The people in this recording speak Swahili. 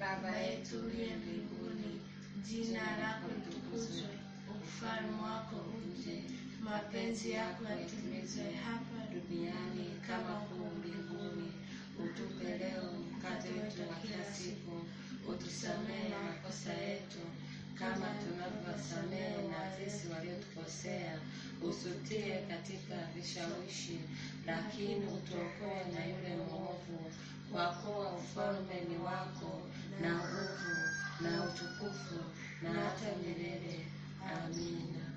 Baba yetu uliye mbinguni, jina lako litukuzwe, ufalme wako uje, mapenzi yako yatimizwe hapa duniani kama huko mbinguni. Utupe leo mkate wetu wa kila siku, utusamehe makosa yetu kama tunavyowasamehe na sisi waliotukosea, usitie katika vishawishi, lakini utuokoe na yule mwovu, kwa kuwa ufalme ni wako na nguvu na utukufu na hata milele. Amina.